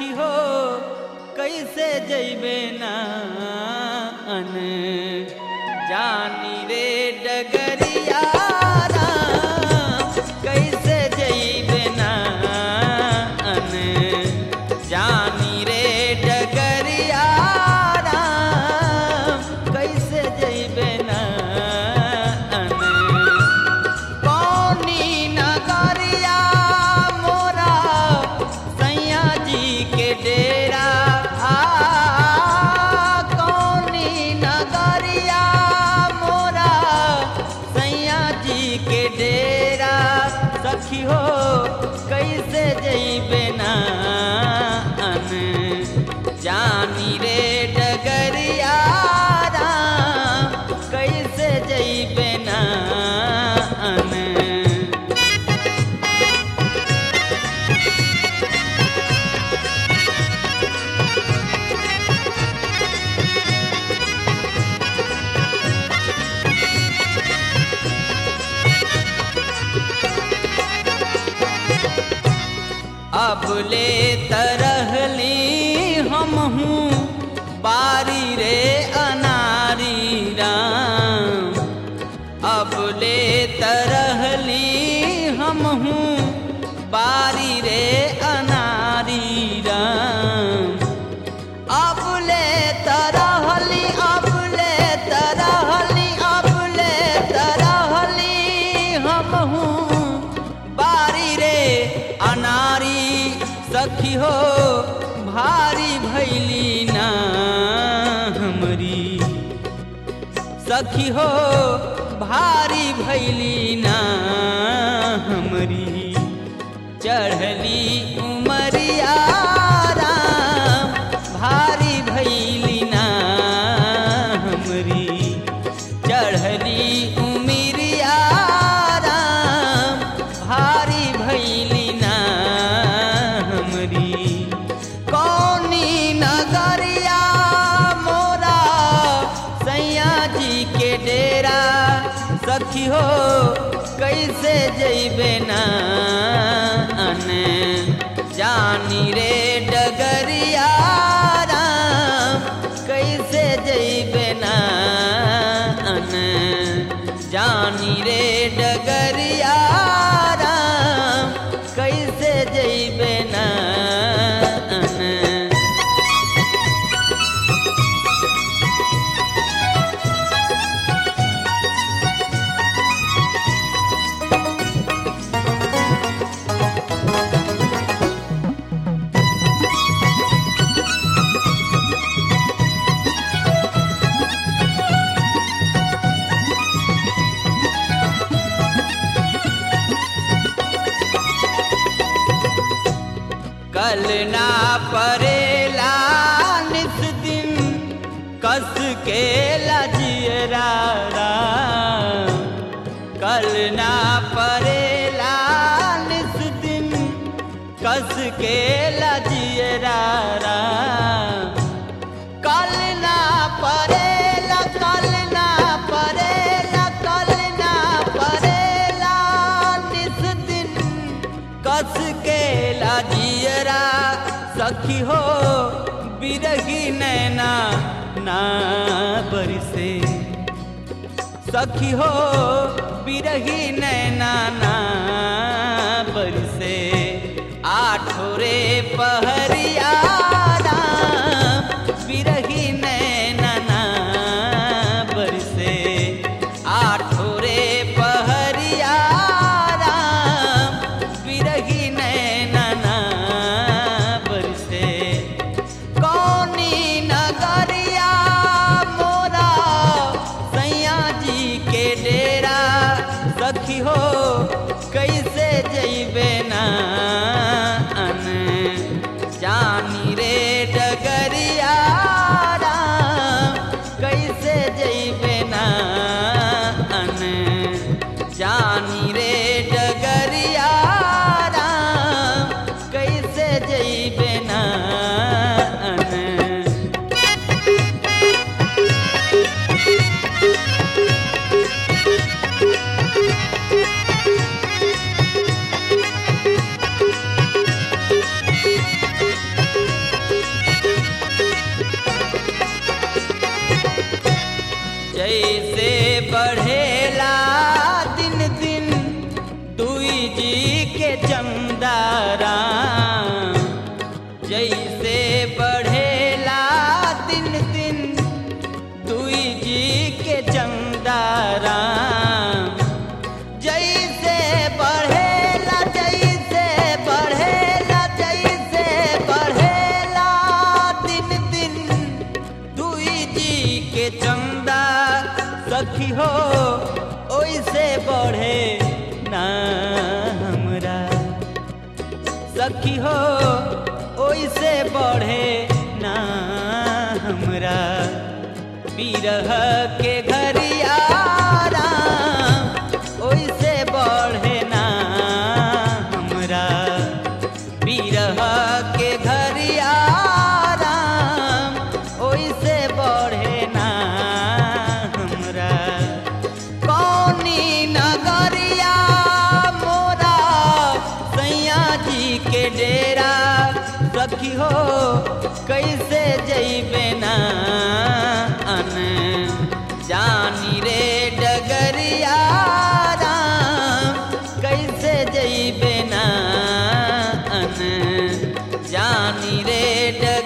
सखी हो कैसे जैबे ना अन जानी रे डगरिया राम, कैसे जैबे ना अन जानी रे डगरिया राम, कैसे जैबे ना अन कौनी नगरिया मोरा सैया जी के डेरा आ कौनी नगरिया मोरा सैया जी के डेरा सखी हो कैसे जैबे ना अन जानी रे डगरिया राम, कैसे जैबे ना अन अब ले तरहली हम हूँ बारी रे अनारी राम अब ले तरहली हम हूँ बारी रे अनारी राम अब ले तरहली अब ले तरहली अब ले तरहली हम हूँ बारी रे अनारी सखी हो भारी भैली ना हमरी सखी हो भारी भैली ना हमरी चढ़ली उमरिया राम भारी भैली ना हमरी चढ़ली उमरिया राम भारी भैली ना हमरी कौनी नगरिया मोरा सैया जी के डेरा सखी हो कैसे जैबे ना अन जानी रे डगरिया राम कैसे जैबे ना अन जानी रे डगरिया राम कैसे जैबे ना अन कल ना परेला निस दिन कस के लजियरा राम। कल ना परेला निस दिन कस के लजियरा राम। कल ना परेला कल ना परेला कल ना परेला निस दिन कस के लाजियरा सखी हो बिरही नैना ना बरसे सखी हो बिरही नैना ना बरसे आठोरे पहरिया राम बिरही नैना ना बरसे आठोरे पहरिया राम बिरही नैना ना बरसे कौनी नगरिया मोरा सैया जी के डेरा सखी हो जैसे बढ़ेला दिन दिन दुई जी के जमदारा जैसे बढ़ेला दिन दिन दुई जी के जमदारा जैसे बढ़ेला जैसे बढ़ेला जैसे बढ़ेला दिन दिन दुई जी के चंदा सखी हो ओइसे बढ़े ना हमरा सखी हो ओइसे बढ़े ना हमरा बिरह के घरियारा ओइसे बढ़े ना हमरा बिरह के घरियारा ओइसे बढ़े ना हमरा कौनी नगरिया मोरा सैया जी के डेरा सखी हो कैसे जैबे ना अन जानी रे डगरिया राम कैसे जैबे ना अन जानी रे डगरिया